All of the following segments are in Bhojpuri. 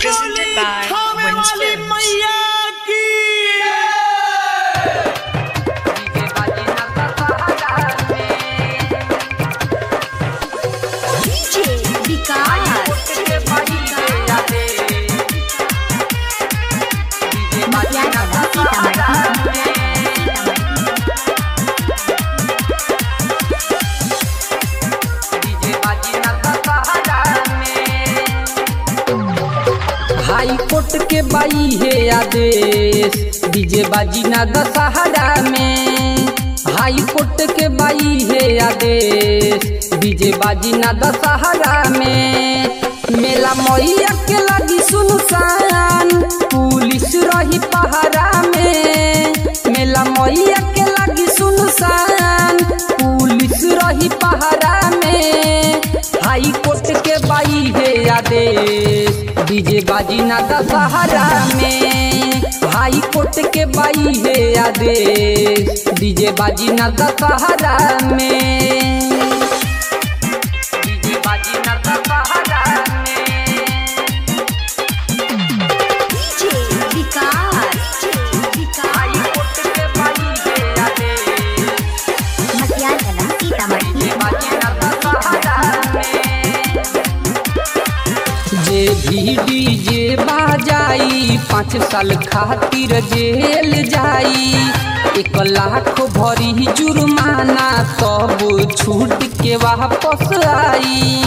Presented by Wins Films. DJ Vikas high court के बाई है आदेश डीजे बाजी ना दशहरा में हाई कोर्ट के बाई है आदेश डीजे बाजी ना दशहरा में मेला मैया के लगी सुनसान पुलिस रही पहरा में मेला मैया के लगी सुनसान पुलिस रही पहरा में हाई कोर्ट के बाई है आदेश डीजे बाजी ना दशहरा में हाई कोर्ट के बाई है आदेश डीजे बाजी ना दशहरा में डीजे बाजी ना दशहरा में DJ विकास हाई कोर्ट के बाई है आदेश मटियाला सीतामढ़ी जे भी डीजे बाजाई पाँच साल खातिर जेल जाई एक लाख भरी जुर्माना तब छूट के वापस आई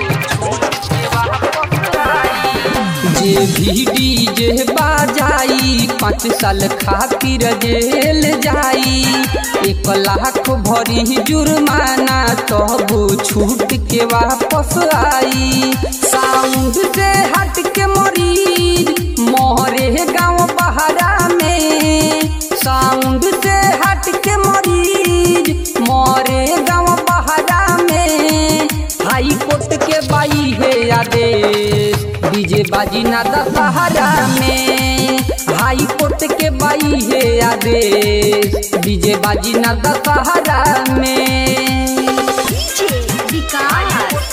जे भी डीजे बाजाई पाँच साल खातिर जेल जाई एक लाख भरी जुर्माना तब छूट के वापस आई साउंड से हट के मरीज मोहरे गाँव बहरा में साउंड से हट के मरीज मोरे गाँव बहरा में हाई कोर्ट के बाई है आदेश डीजे बाजी ना दशहरा में हाई कोर्ट के बाई है आदेश डीजे बाजी ना दशहरा में DJ विकास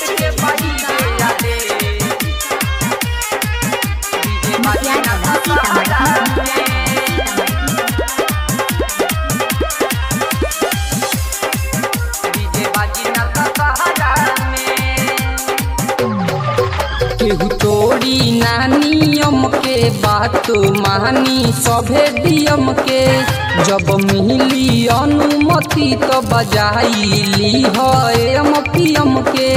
मटियाला सीतामढ़ी केहू तोड़ी ना नियम के बात मानी सभे नियम के जब मिली अनुमति तो बजाई ली है एम पीएम के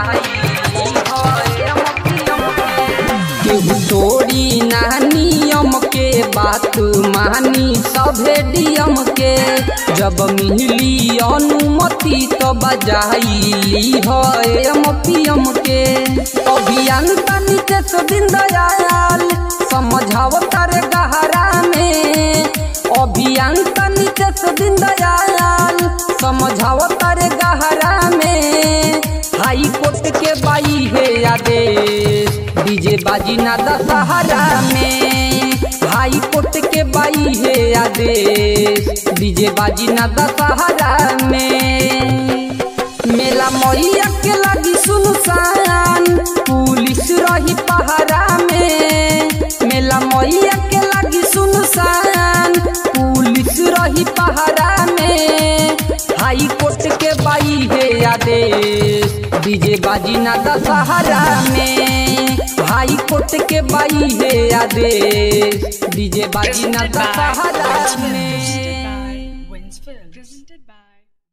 केहू तोड़ी ना नियम के बात मानी सभे नियम के जब मिली अनुमति तो बजाई ली है एम पीएम के अभियंता नीतीश दिन दयाल समझाव तारे गहरा में अभियंता नीतीश दिन दयाल समझाव तारे गहरा में हाई कोर्ट के बाई है आदेश डीजे बाजी ना दशहरा में हाई कोर्ट के बाई है आदेश डीजे बाजी ना दशहरा में मेला मैया के लगी सुनसान पुलिस रही पहरा में मेला मैया के लगी सुनसान पुलिस रही पहरा में हाई कोर्ट के बाई है आदेश डीजे बाजी ना दशहरा में हाई कोर्ट के बाई है आदेश डीजे बाजी ना Presented by Dussehra Wins Films. में Presented by Wins Films. Presented by